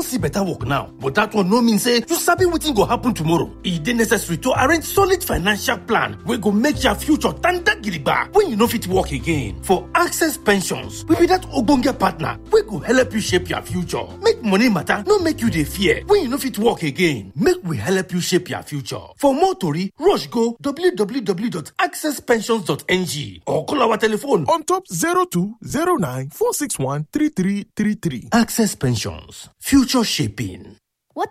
don see better work now but that one no mean say you sabi wetin go happen tomorrow e dey necessary to arrange solid financial plan wey go make your future tanda gidigba when you no fit work again for access pensions we be that ogbonge partner wey go help you shape your future make money matter no make you dey fear when you no fit work again make we help you shape your future for more tori rush go www.accesspensions.ng or call our telephone on top 0209 461 3333. access pensions future shaping